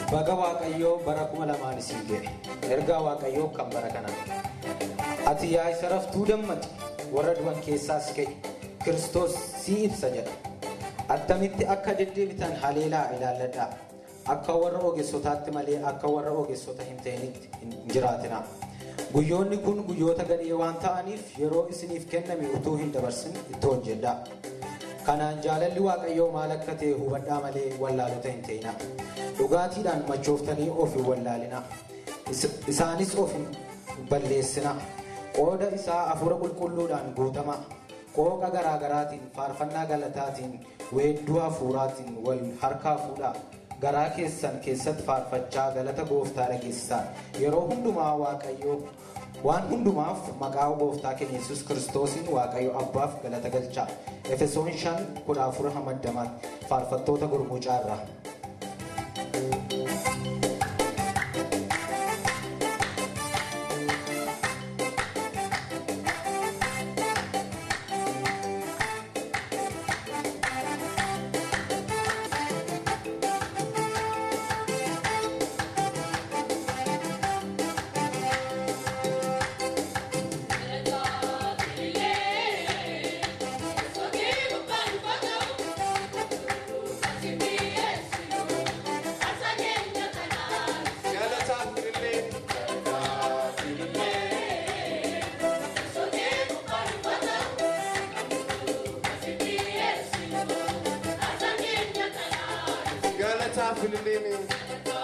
Baga Waaqayyoo bara kuma lamaan isin ga'e. Ergaa Waaqayyoo kan bara kana. Ati yaa isa raftuu dammaqi warra du'an keessaas ka'e. Kiristoos si ibsa jedha. Attamitti akka deddeebitan haleelaa ilaalladhaa. Akka warra ogeessotaatti malee akka warra ogeessota hin ta'initti hin jiraatinaa. Guyyoonni kun guyyoota gadhee waan ta'aniif yeroo isiniif kenname utuu hin dabarsin itti hojjedhaa. Kanaan jaalalli Waaqayyoo maal akka ta'e hubadhaa malee wallaalota hin ta'inaa. Dhugaatiidhaan machooftanii of hin wallaalinaa. Isaanis of hin balleessinaa. Qooda isaa hafuura qulqulluudhaan guutamaa. Qooqa garaagaraatiin faarfannaa galataatiin weedduu hafuuraatiin wal harkaa fuudhaa. Garaa keessan keessatti faarfachaa galata gooftaa dhageessisaa. Yeroo hundumaa Waaqayyoo waan hundumaaf maqaa gooftaa keenya yesus kiristoosiin Waaqayyo abbaaf galata galchaa. Efesoon shan kudha afur hamadamaatti faarfattoota gurmuucaa irraa. Galataaf illee